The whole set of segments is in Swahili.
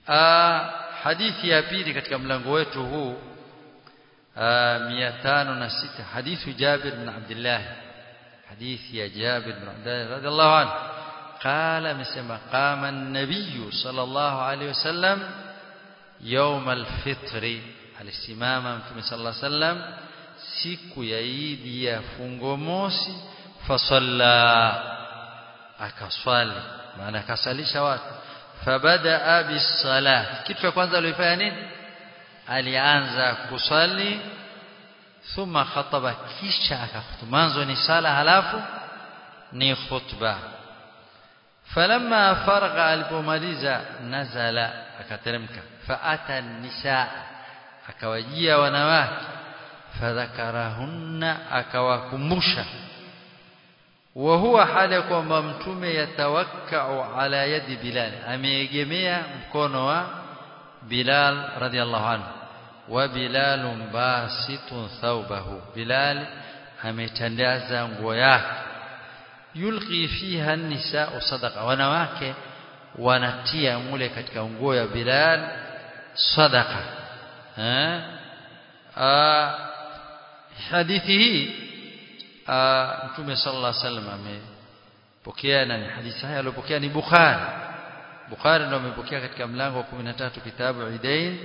hadithi ya pili katika mlango wetu huu 506 hadithu Jabir bin Abdullah hadithi ya Jabir bin Abdullah radhiallahu anhu قال مسما قام النبي صلى الله عليه وسلم يوم الفطر alisimama mtume sallallahu alaihi wasallam siku ya Idi ya fungo mosi fasalla akaswali maana akasalisha watu fabada bisalah kitu cha kwanza alifanya nini alianza kuswali thumma khataba kisha akakhutba mwanzo ni sala halafu ni khutba falamma faragha alipomaliza nazala akateremka faata nisaa akawajia wanawake fadhakarahunna akawakumbusha wa huwa hali ya kwamba mtume yatawakkau ala yadi bilal ameegemea mkono wa bilal radhiallahu anhu wa bilal basitun thawbahu bilal ametandaza nguo yake yulqi fiha an-nisaa sadaqa wanawake wanatia mule katika nguo ya bilal sadaqa eh hadithi hii mtume sallallahu alaihi wasallam amepokea na hadithi haya aliyopokea ni Bukhari Bukhari ndio amepokea katika mlango wa 13 kitabu Idain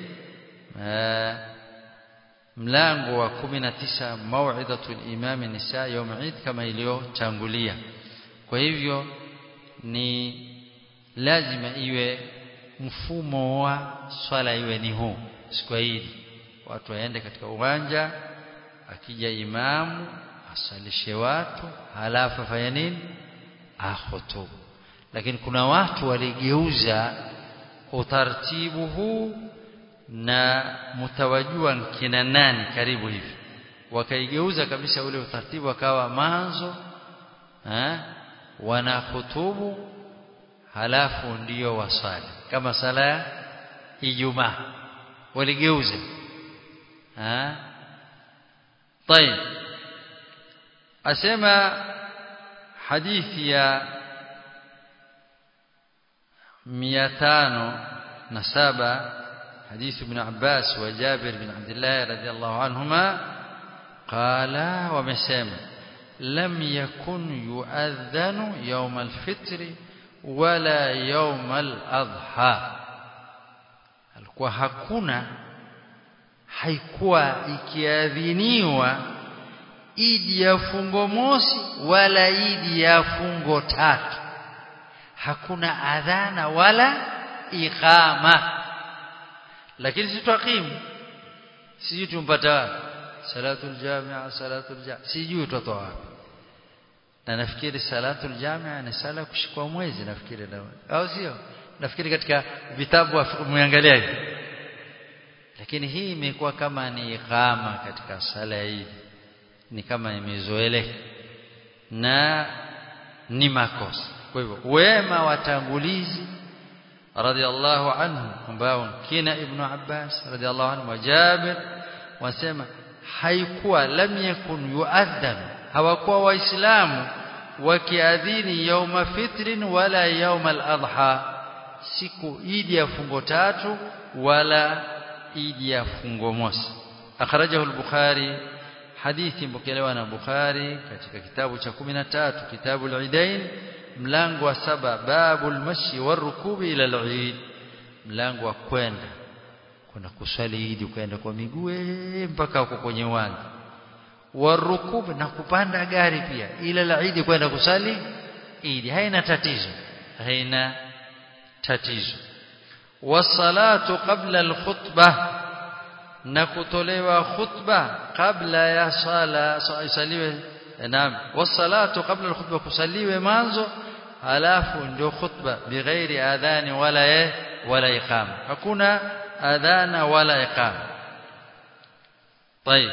mlango wa 19 mau'izatul imam nisa yawm Eid kama iliyotangulia kwa hivyo ni lazima iwe mfumo wa swala iwe ni huu siku hii watu waende katika uwanja akija imamu asalishe watu halafu afanye nini akhutubu lakini kuna watu waligeuza utaratibu huu na mtawajua kina nani karibu hivi wakaigeuza kabisa ule utaratibu akawa manzo eh wana hutubu halafu ndio wasali kama sala ya Ijumaa waligeuza eh طيب asema hadithi ya 507 حديث ابن عباس وجابر بن عبد الله رضي الله عنهما قال ومسام لم يكن يؤذن يوم الفطر ولا يوم الأضحى alikuwa hakuna haikuwa ikiadhiniwa idi ya fungo mosi wala idi ya fungo tatu hakuna adhana wala iqama lakini si twaqimu sijui tumpata wapi salatul jamia salatul jamia sijui tutoa wapi na nafikiri salatul jamia ni sala kushikwa mwezi nafikiri au sio nafikiri katika vitabu muangalia hivi lakini hii imekuwa kama ni iqama katika sala hii ni kama imezoeleka na ni makosa kwa hivyo wema watangulizi radhiallahu anhu ambao kina ibn Abbas radhiallahu anhu wa Jabir wasema haikuwa lam yakun yuadhan hawakuwa waislamu wakiadhini yauma fitrin wala yauma al-adha siku idi ya fungo tatu wala idi ya fungo mosi akhrajahu al-bukhari hadithi mpokelewa na bukhari katika kitabu cha 13 kitabu al-idain mlango wa saba babul mashi warukubi ila al-eid mlango wa kwenda kuna kuswali idi kwenda kwa miguu mpaka huko kwenye uwanja warukubi na kupanda gari pia ila al-eid kwenda kusali idi haina tatizo haina tatizo wasalatu qabla al-khutbah na kutolewa khutba kabla ya sala isaliwe naam wasalatu qabla al-khutbah kusaliwe mwanzo halafu ndio khutba bighairi adhani wala eh, wala iqama hakuna adhana wala iqama طيب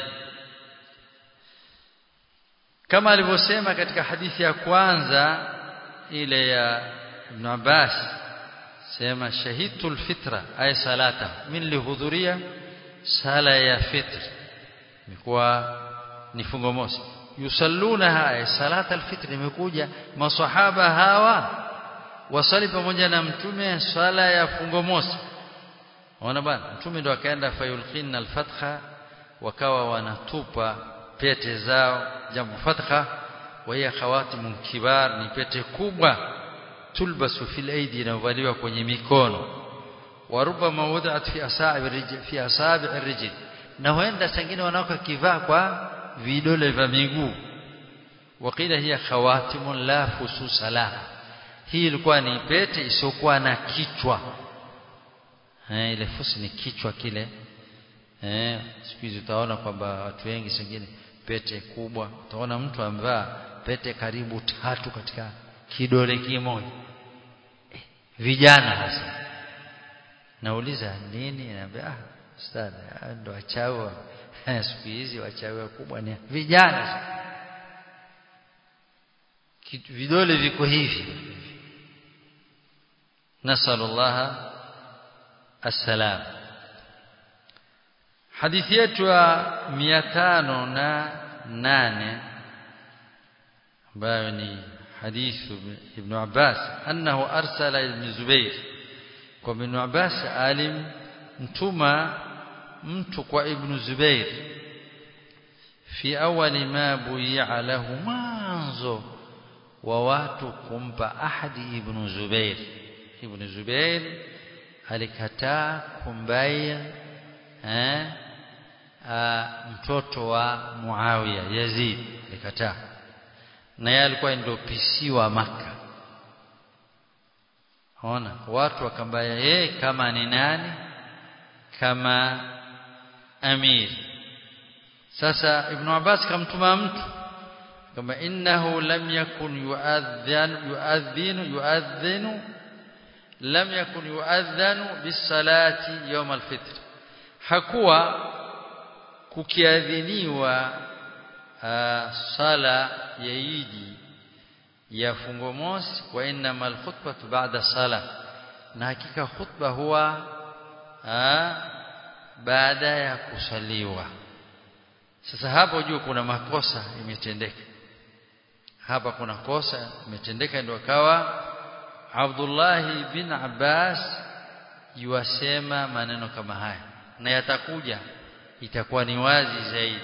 kama alivyosema katika hadithi ya kwanza ile ya Ibn Abbas sema shahidul fitra ay salata min lihudhuria sala ya fitr imekuwa ni fungo mosi yusallunaha ay salata alfitr imekuja maswahaba hawa wasali pamoja na mtume sala ya fungo mosi Ona bwana mtume ndo akaenda fayulqina alfatha wakawa wanatupa pete zao jambo fatha wa hiya khawatimun kibar ni pete kubwa tulbasu fil aidi inavaliwa kwenye mikono wa rubama wudat fi asabi rijl fi asabi rijl na huenda sangine wanaweka kivaa kwa vidole vya miguu wakila hiya khawatimun la fususa laha hii ilikuwa ni pete isiyokuwa na kichwa eh ile fusi ni kichwa kile eh siku hizi utaona kwamba watu wengi sengine pete kubwa utaona mtu amvaa pete karibu tatu katika kidole kimoja eh, vijana hasa nauliza nini naambia ah ustadhi ndo wachawi siku hizi wachawi wakubwa ni vijana vidole viko hivi nasallallahu السلام حديث yetu ya 508 ambayo ni حديث ابن عباس أنه أرسل ابن زبير وابن عباس alim mtuma mtu kwa ibn Zubair fi awali ma buyi'a lahu mwanzo wa watu kumpa ahadi ibn Zubair ibn Zubair alikataa kumbaya eh mtoto wa Muawiya Yazid alikataa na yeye alikuwa ndio PC wa maka ona watu wakambaya yeye kama ni nani kama amir sasa ibn Abbas kamtuma mtu kama innahu lam yakun yuadhan yuadhinu yuadhinu lam yakun yuadhanu bisalati yawm alfitr hakuwa kukiadhiniwa sala ya idi ya fungo mosi wa inma alkhutbatu ba'da sala na hakika khutba huwa baada ya kusaliwa sasa hapo juu kuna makosa imetendeka hapa kuna kosa imetendeka ndio akawa Abdullah bin Abbas yuasema maneno kama haya na yatakuja itakuwa ni wazi zaidi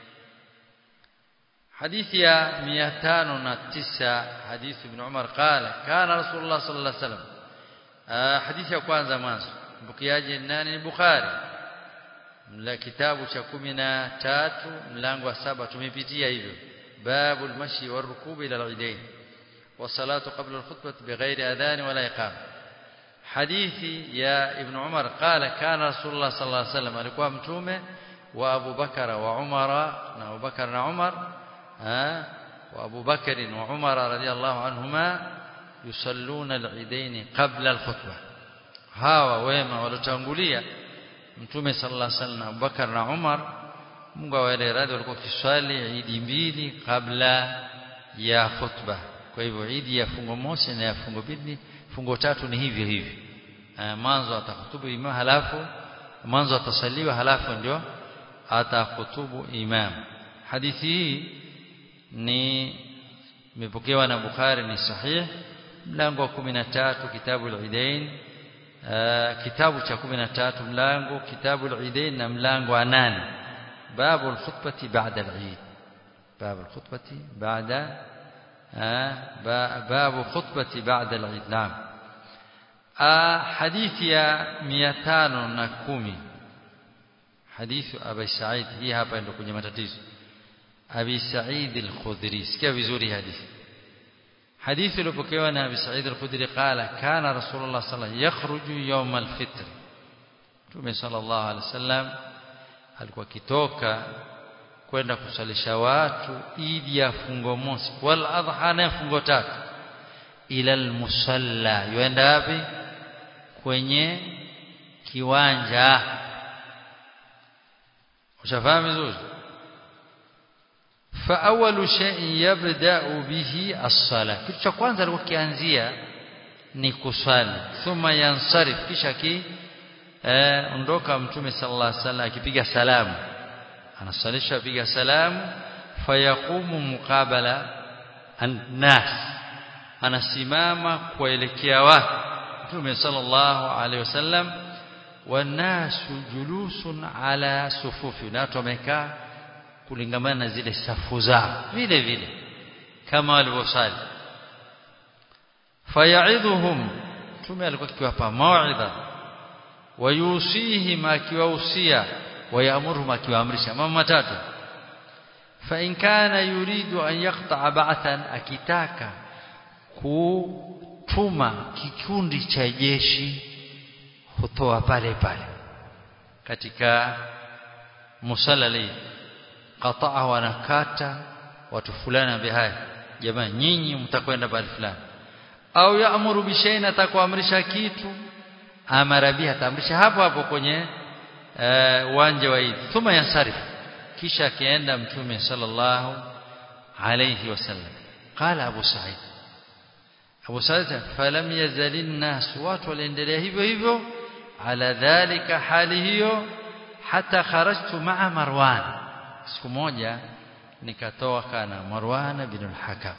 hadithi ya 509 hadithi ibn Umar qala kana rasulullah sallallahu alaihi wasallam hadithi ya kwanza mwanzo mpokeaji nani ni Bukhari mla kitabu cha 13 mlango wa saba tumepitia hivyo babul mashi warukub ila al-idain والصلاه قبل الخطبه بغير اذان ولا اقامه حديثي يا ابن عمر قال كان رسول الله صلى الله عليه وسلم alikuwa mtume wa Abu Bakar wa Umar na Abu Bakar na Umar وابو بكر وعمر رضي الله عنهما يصلون العيدين قبل الخطبه hawa wema walotangulia mtume sallallahu alaihi wasallam Abu Bakar na Umar Mungu awaele radhi walikuwa kiswali idi mbili kabla ya khutba kwa hivyo idi ya fungo mosi na ya fungo mbili fungo tatu ni hivyo hivyo mwanzo atahutubu imam halafu mwanzo atasaliwa halafu ndio atahutubu imam hadithi hii ni imepokewa na Bukhari ni sahih mlango wa 13 kitabu al-Idain kitabu cha 13 mlango kitabu al-Idain na mlango wa 8 babu al-khutbati ba'da al-Eid babu al-khutbati ba'da babu khutbati ba'da al-Eid naam hadithi ya 510 hadithi Abi Sa'id hii hapa ndio kwenye matatizo Abi Sa'id al-Khudri sikia vizuri hadithi hadithi iliyopokewa na Abi Sa'id al-Khudri qala kana Rasulullah sallallahu alayhi yakhruju yawm al-fitr Mtume sallallahu alayhi wasallam alikuwa kitoka kwenda kusalisha watu idi ya fungo mosi wal adha na fungo tatu ila al-musalla yuenda wapi kwenye kiwanja ushafahamu vizuri فاول شيء يبدا به الصلاه kitu cha kwanza alikuwa kianzia ni kuswali thumma yansarif kisha ki eh, ondoka mtume sallallahu alaihi wasallam akipiga salamu anasalisha piga salamu fayaqumu muqabala annas anasimama kuelekea watu mtume sallallahu alaihi wasallam wanasu julusun ala sufufi na watu wamekaa kulingamana na zile safu zao vile vile kama walivyosali fayaidhuhum mtume alikuwa akiwapa mauidha wayusihim akiwahusia wayamuruhum akiwaamrisha mambo matatu fa in kana yuridu an yaqta'a ba'than akitaka kutuma kikundi cha jeshi hutoa pale pale katika musalali qataa wanakata watu fulani ambaye haya jamaa nyinyi mtakwenda pale fulani au yaamuru bishaina atakuamrisha kitu amara biha ataamrisha hapo hapo kwenye uwanja wa Eid thumma yansarif kisha akienda mtume sallallahu alayhi wasallam qala abu sa'id abu sa'id falam yazalin nas watu waliendelea hivyo hivyo ala dhalika hali hiyo hata kharajtu ma'a marwan siku moja nikatoka na marwan bin al-hakam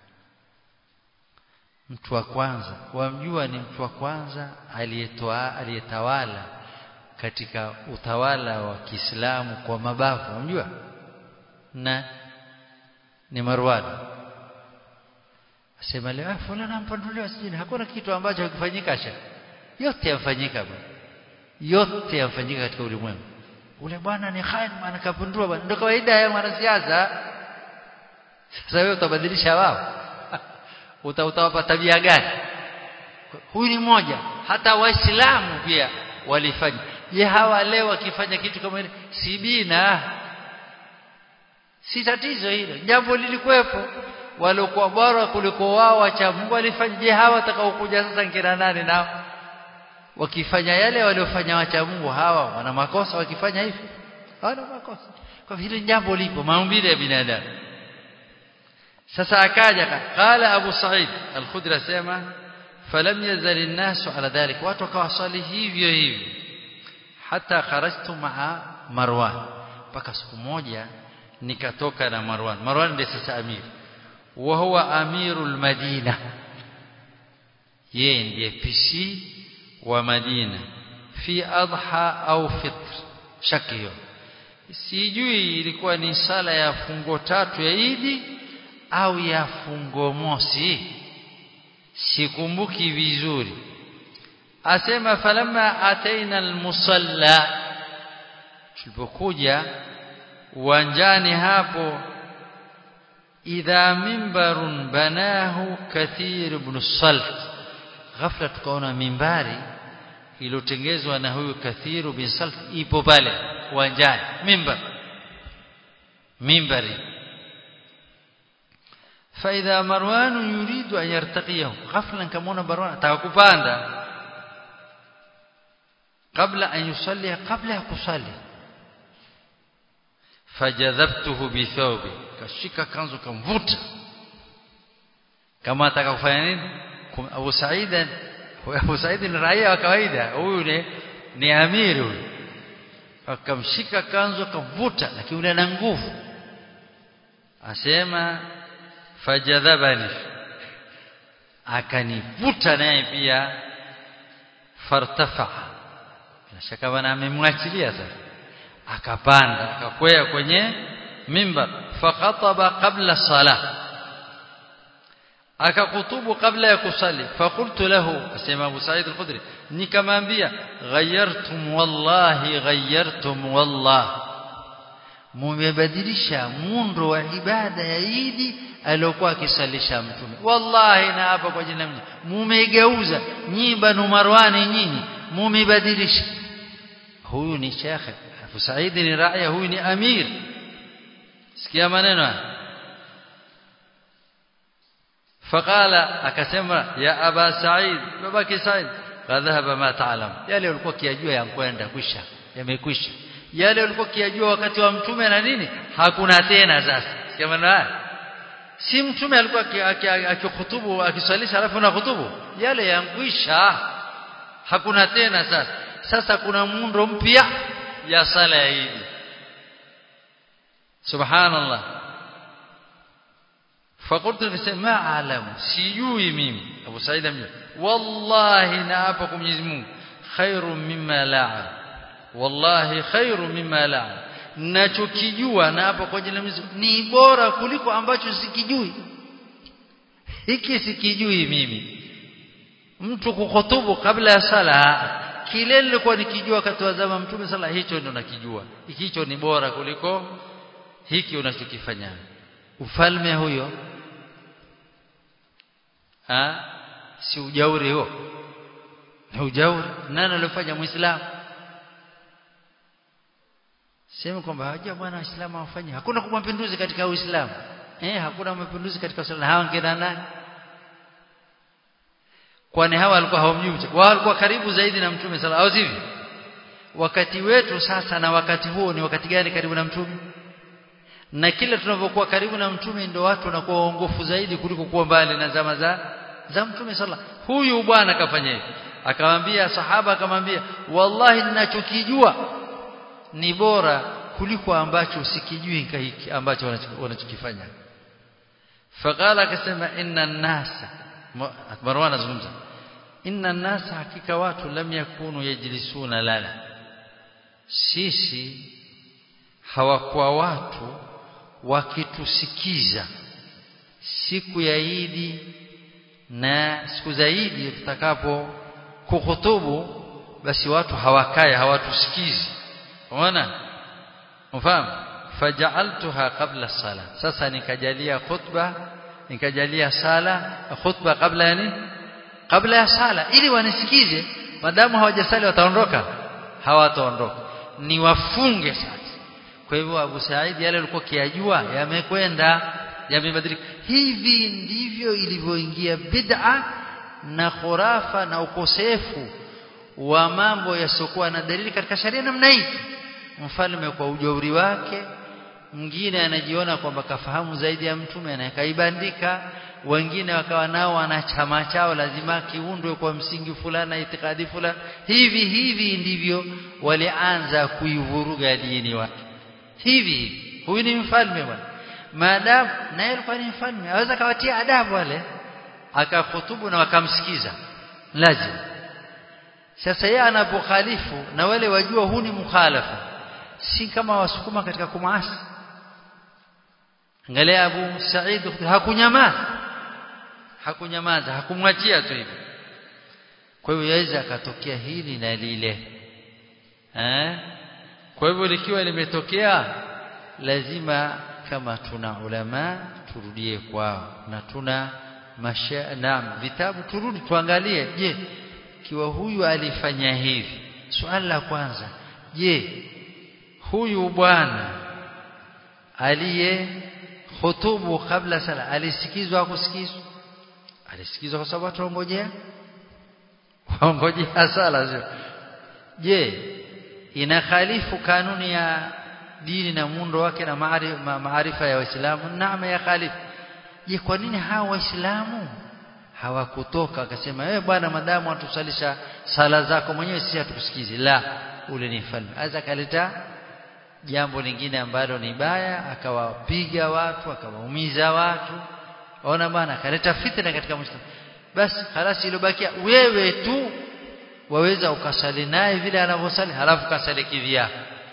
mtu wa kwanza wamjua ni mtu wa kwanza aliyetoa aliyetawala katika utawala wa Kiislamu kwa mabavu wamjua na ni Marwan asema leo fulana ampanduliwa sijini hakuna kitu ambacho hakifanyika sha yote yafanyika bwana yote yafanyika katika ulimwengu ule bwana ni khain maana kapundua bwana ndio kawaida ya mwanasiasa sasa wewe utabadilisha wao uta utawapa tabia gani huyu ni mmoja hata waislamu pia walifanya je hawa leo wakifanya kitu kama hili si bina si tatizo hilo jambo lilikuwepo waliokuwa bora kuliko wao wacha Mungu alifanya je hawa watakaokuja sasa nkina nani nao wakifanya yale waliofanya wacha Mungu hawa wana makosa wakifanya hivi hawana makosa kwa vile jambo lipo maumbile ya binadamu sasa akaja qala Abu Sa'id al-Khudri asema falam yazal an-nas ala dhalik watu wakawasali hivyo hivyo hata kharajtu ma'a Marwan mpaka siku moja nikatoka na Marwan Marwan ndiye sasa amir wa huwa amirul Madina yeye ndiye PC wa Madina fi adha au fitr shaki hiyo sijui ilikuwa ni sala ya fungo tatu ya Idi au ya fungo mosi sikumbuki vizuri asema falamma ataina almusalla tulipokuja uwanjani hapo idha mimbarun banahu kathir ibn salt ghafla tukaona mimbari iliyotengezwa na huyu kathiru bin salt ipo pale uwanjani mimbar mimbari فإذا مروان يريد أن يرتقيه غفلا كمونا مروان atakupanda قبل أن يصلي قبل أن يصلي فجذبته بثوبي kashika kanzu kamvuta kama ataka kufanya nini Abu Said Abu Said ni raia wa kawaida huyu ni ni amiri huyu akamshika kanzu akamvuta lakini yule ana nguvu asema fajadhabani akanivuta naye pia fartafa na shaka bana amemwachilia sasa akapanda akakwea kwenye mimbar fakhataba qabla salah akakutubu kabla ya kusali fakultu lahu asema Abu Sa'id al-Khudri nikamwambia ghayyartum wallahi ghayyartum wallah mumebadilisha muundo wa ibada ya Idi aliyokuwa akisalisha mtume wallahi na hapa kwa jina mmoja mumegeuza nyinyi banu marwani nyinyi mumebadilisha huyu ni shekhe Abu Said ni raia huyu ni amir sikia maneno haya faqala akasema ya aba Said babaki Said kadhaba ma taalam yale ulikuwa kiajua yankwenda kwisha yamekwisha yale ulikuwa kiajua wakati wa mtume na nini hakuna tena sasa sikia maneno haya si mtume alikuwa akihutubu akiswalisha alafu na hutubu yale yankwisha hakuna tena sasa sasa kuna muundo mpya ya sala ya Eid subhanallah فقلت ما اعلم sijui mimi Abu Said amjua wallahi na hapa kwa Mwenyezi Mungu khairu mimma la'a wallahi khairu mimma la'a nachokijua na hapo kwa jina ni bora kuliko ambacho sikijui hiki sikijui mimi mtu kukhutubu kabla ya sala kile nilikuwa nikijua wakati wa zama mtume sala hicho ndo nakijua hicho ni bora kuliko hiki unachokifanya ufalme huyo ha si ujauri huo ni ujauri nani alifanya muislamu sema kwamba haja bwana waislamu wafanye hakuna mapinduzi katika uislamu eh hakuna mapinduzi katika uislamu hawa ngina nani kwani hawa walikuwa hawamjui wao walikuwa karibu zaidi na mtume sala au sivyo wakati wetu sasa na wakati huo ni wakati gani karibu na mtume na kila tunavyokuwa karibu na mtume ndio watu wanakuwa waongofu zaidi kuliko kuwa mbali na zama za za mtume sala huyu bwana akafanya hivi akamwambia sahaba akamwambia wallahi ninachokijua ni bora kuliko ambacho sikijui hiki ambacho wanachokifanya faqala akasema inna nasa Marwan azungumza inna nasa hakika watu lam yakunu yajlisuna lana sisi hawakuwa watu wakitusikiza siku ya Idi na siku za Idi tutakapo kuhutubu basi watu hawakae hawatusikizi unaona unafahamu faja'altuha qabla sala sasa nikajalia khutba nikajalia sala khutba kabla yani kabla ya sala ili wanisikize madamu hawajasali wataondoka hawataondoka ni wafunge sasa kwa hivyo Abu Said yale alikuwa kiajua yamekwenda yamebadilika hivi ndivyo ilivyoingia bid'a na khurafa na ukosefu wa mambo yasiokuwa na dalili katika sharia namna hii mfalme kwa ujauri wake mwingine anajiona kwamba kafahamu zaidi ya mtume anakaibandika wengine wakawa nao wana chama chao lazima kiundwe kwa msingi fulani itikadi fulani hivi hivi ndivyo walianza kuivuruga dini wake hivi hivi huyu ni mfalme bwana maadamu naye alikuwa ni mfalme aweza kawatia adabu wale akahutubu na wakamsikiza lazima sasa yeye anapokhalifu na wale wajua huu ni mukhalafa si kama wasukuma katika kumaasi angalia Abu Said hakunyamaza hakunyamaza hakumwachia tu hivi kwa hivyo yaweza akatokea hili na lile eh kwa hivyo likiwa limetokea lazima kama tuna ulama turudie kwao na tuna masha naam vitabu turudi tuangalie je kiwa huyu alifanya hivi swali la kwanza je huyu bwana aliye hutubu kabla sala alisikizwa kusikizwa alisikizwa kwa sababu watu waongojea waongojea sala sio je inakhalifu kanuni ya dini na muundo wake na maarifa ya waislamu naam ya khalifu je kwa nini hawa waislamu hawakutoka akasema wewe bwana madamu watusalisha sala zako mwenyewe sisi hatukusikizi la ule ni mfalme aza kaleta jambo lingine ambalo ni baya akawapiga watu akawaumiza watu ona bwana akaleta fitna katika muislamu basi halasi iliyobakia wewe tu waweza ukasali naye vile anavyosali halafu kasali kivyako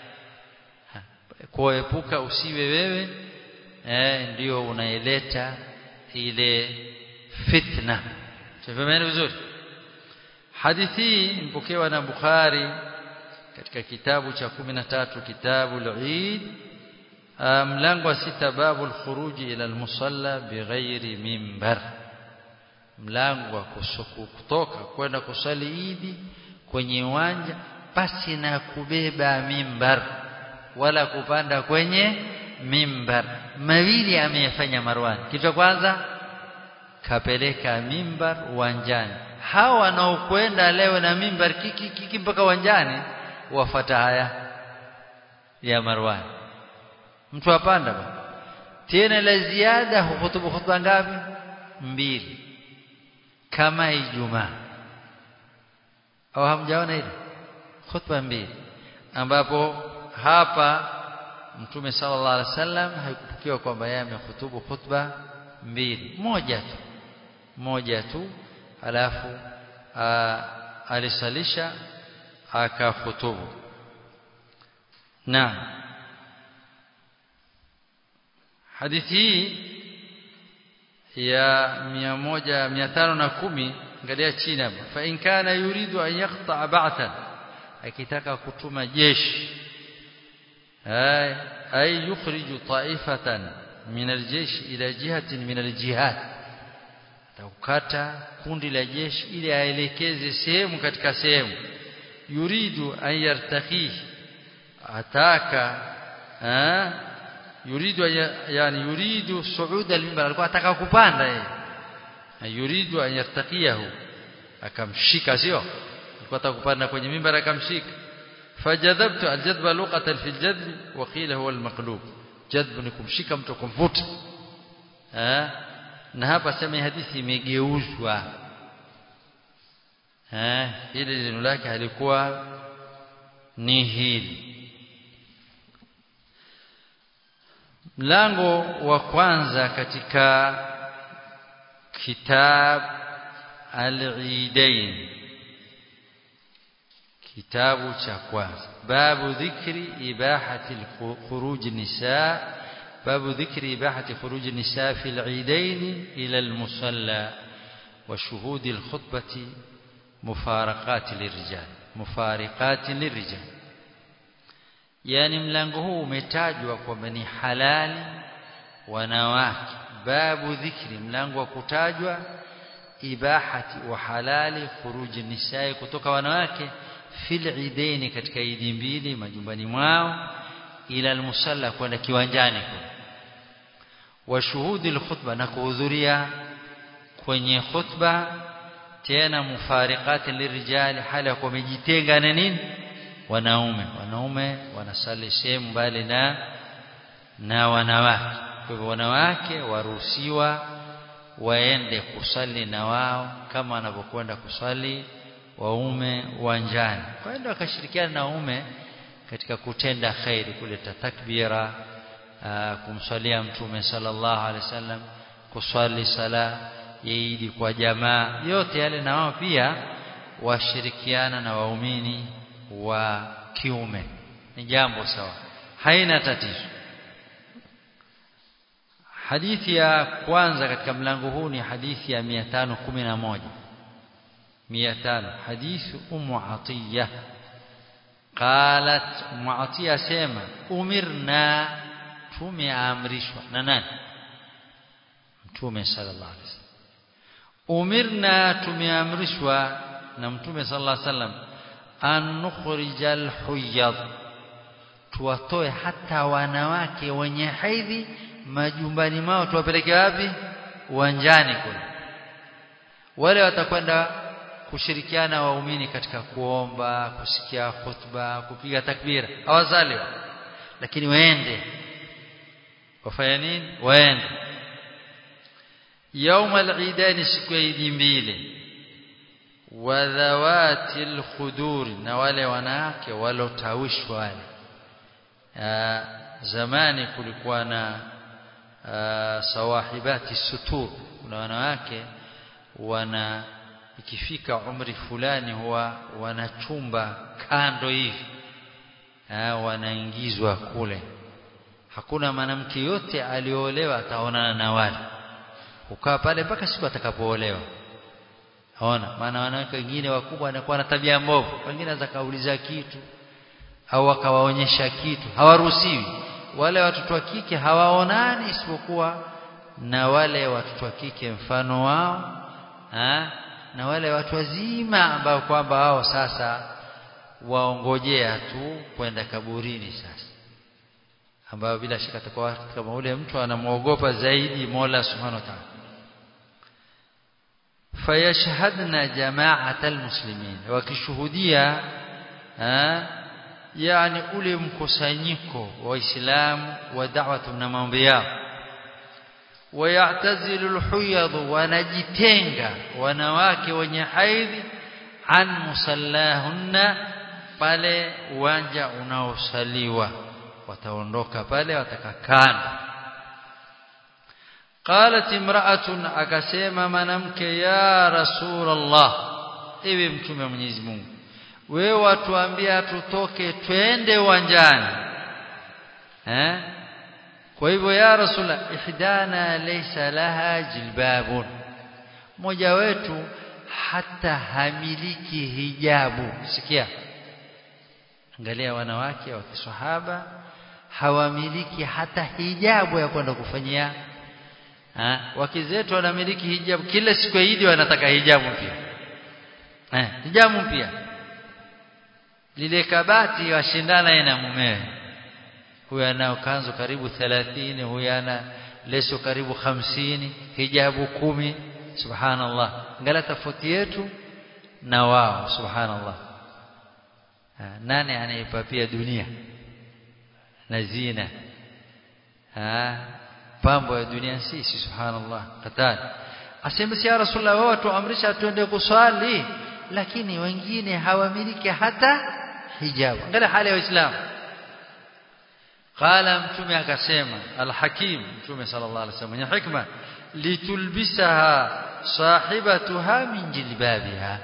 kuepuka usiwe wewe eh ndio unaileta ile fitna tufahameni vizuri hadithi mpokewa na Bukhari katika kitabu cha 13 kitabu al-Eid mlango wa sita babu al-khuruji ila al-musalla bighairi mimbar mlango wa kutoka kwenda kusali idi kwenye uwanja pasi na kubeba mimbar wala kupanda kwenye mimbar mawili ameyafanya Marwan kitu cha kwanza kapeleka mimbar uwanjani hawa wanaokwenda leo na mimbar kiki kiki mpaka uwanjani wafata haya ya Marwan mtu apanda ba tena la ziada hutubu khutba ngapi mbili kama Ijumaa au hamjaona hili khutba mbili ambapo hapa Mtume sallallahu alaihi wasallam haikupokewa kwamba yeye amehutubu khutba mbili moja tu moja tu alafu alisalisha akakhutubu naam hadithi hii ya 100 510 angalia chini hapa fa in kana yuridu an yaqta ba'than akitaka kutuma jeshi ay ay yukhriju ta'ifatan min aljeshi ila jihatin min aljihad atakata kundi la jeshi ili aelekeze sehemu katika sehemu yuridu an yartaqi ataka eh yuridu yani yuridu suud al-minbar alikuwa ataka kupanda yeye yuridu an yartaqiyahu akamshika sio alikuwa ataka kupanda kwenye mimbar akamshika fajadhabtu aljadba luqatan fi aljadb wa qila huwa almaqlub jadb ni kumshika mtu kumvuta eh na hapa sema hadithi imegeuzwa eh hili neno lake halikuwa ni hili mlango wa kwanza katika kitab al-Eidain kitabu cha kwanza babu dhikri ibahati khuruj nisa babu dhikri ibahati khuruj nisa fi al-Eidain ila al-musalla wa shuhud al-khutbati mufaraqat lirijal mufariqat lirijal yani mlango huu umetajwa kwamba ni halali wanawake babu dhikri mlango wa kutajwa ibahati wa halali khuruji nisai kutoka wanawake fil idaini katika idi mbili majumbani mwao ila almusalla kwenda kiwanjani wa shuhudi alkhutba na kuhudhuria kwenye khutba tena mufariqati lirijali hali ya wamejitenga na nini wanaume wanaume wanasali sehemu mbali na na wanawake kwa hivyo wanawake waruhusiwa waende kusali na wao kama wanavyokwenda kusali waume uwanjani kwa hiyo wakashirikiana na waume katika kutenda khairi kuleta takbira aa, kumswalia mtume sallallahu alaihi wasallam kuswali sala yaidi kwa jamaa yote yale na wao pia washirikiana na waumini wa kiume ni jambo sawa haina tatizo hadithi ya kwanza katika mlango huu ni hadithi ya 511 500 hadithi ummu atiya qalat ummu atiya sema umirna tumeamrishwa na nani mtume sallallahu alaihi wasallam umirna tumeamrishwa na mtume sallallahu alaihi wasallam an nukhrijal huyad tuwatoe hata wanawake wenye haidhi majumbani mao tuwapeleke wapi uwanjani kule wale watakwenda kushirikiana waumini katika kuomba kusikia khutba kupiga takbira hawazaliwa lakini waende wafanya nini waende يوم العيدين siku ya idi mbili wadhawati alkhudur na wale wanawake walotawishwa wale zamani kulikuwa na sawahibati sutur kuna wanawake wana ikifika umri fulani huwa wanachumba kando hivi wanaingizwa kule hakuna mwanamke yote aliolewa ataonana na wale ukaa pale mpaka siku atakapoolewa Haona maana wanawake wengine wakubwa wanakuwa na tabia mbovu wengine anaweza kauliza kitu au akawaonyesha kitu hawaruhusiwi wale watoto wa kike hawaonani isipokuwa na wale watoto wa kike mfano wao ha? na wale watu wazima ambao kwamba wao sasa waongojea tu kwenda kaburini sasa ambao bila shaka atakuwa kama ule mtu anamwogopa zaidi Mola Subhanahu wa Ta'ala fayashhadna jama'ata almuslimin wakishuhudia yani ule mkusanyiko wa waislamu wa da'watu na mambo yao wayatazilu alhuyad wanajitenga wanawake wenye haidhi an musallahunna pale uwanja unaosaliwa wataondoka pale watakakana qalat imra'atun akasema mwanamke ya rasulullah ewe mtume wa Mwenyezi Mungu wewe watuambia tutoke twende uwanjani eh kwa hivyo ya rasulullah ihdana laysa laha jilbabun mmoja wetu hata hamiliki hijabu sikia angalia wanawake wa kiswahaba hawamiliki hata hijabu ya kwenda kufanyia ha? wake zetu wanamiliki hijabu kila siku ya Idi wanataka hijabu mpya eh hijabu mpya lile kabati washindana yeye na mumewe huyu ana kanzu karibu 30 huyu ana leso karibu 50 hijabu kumi subhanallah ngala tofauti yetu na wao subhanallah nani anaipapia dunia na zina ha pambo ya dunia sisi subhanallah katani asema ya rasulullah wao tuamrisha tuende kuswali lakini wengine hawamiliki hata hijabu angalia hali ya waislamu qala mtume akasema alhakim mtume sallallahu alaihi wasallam mwenye hikma litulbisaha sahibatuha min jilbabiha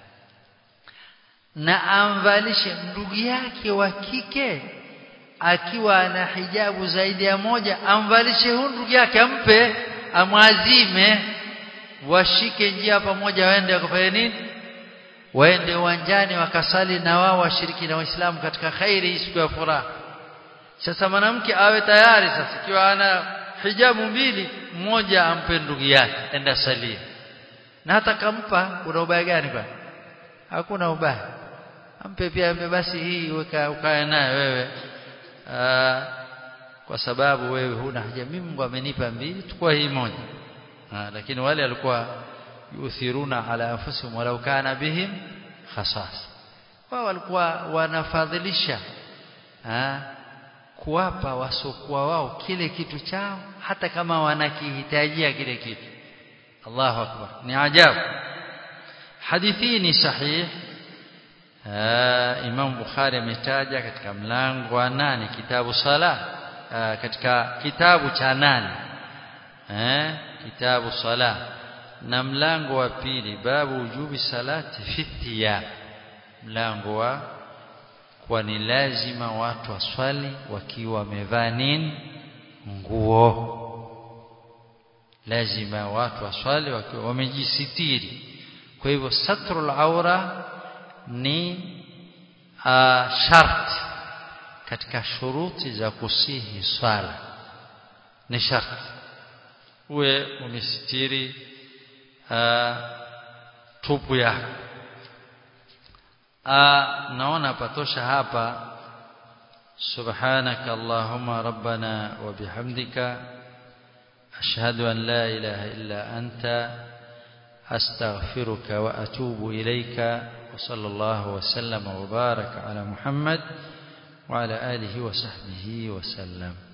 na amvalishe ndugu yake wa kike akiwa na hijabu zaidi ya moja amvalishe huyu ndugu yake ampe amwazime washike njia pamoja waende wakafanya nini waende uwanjani wakasali na wao washiriki na waislamu katika khairi siku ya furaha sasa mwanamke awe tayari sasa ikiwa ana hijabu mbili mmoja ampe ndugu yake enda salia na hata kampa kuna ubaya gani kwa hakuna ubaya ampe pia ampe basi hii weka ukae naye wewe Aa, kwa sababu wewe huna haja mimi Mungu amenipa mbili tukua hii moja Aa, lakini wale walikuwa yuthiruna ala anfusihim walau kana bihim khasas wao walikuwa wanafadhilisha kuwapa wasokuwa wao kile kitu chao hata kama wanakihitajia kile kitu Allahu akbar ni ajabu hadithi ni sahih Imam Bukhari ametaja katika mlango wa nane kitabu sala katika kitabu cha nane eh kitabu sala na mlango wa pili babu ujubi salati fitiya mlango wa kwa ni lazima watu waswali wakiwa wamevaa nini nguo lazima watu waswali wakiwa wamejisitiri kwa hivyo satrul aura ni uh, sharti katika shuruti za kusihi swala ni sharti uwe umesitiri uh, tupu yako uh, naona patosha hapa سبحانك اللهم ربنا وبحمدك أشهد أن لا إله إلا أنت أستغفرك وأتوب إليك وصلى الله وسلم وبارك على محمد وعلى آله وصحبه وسلم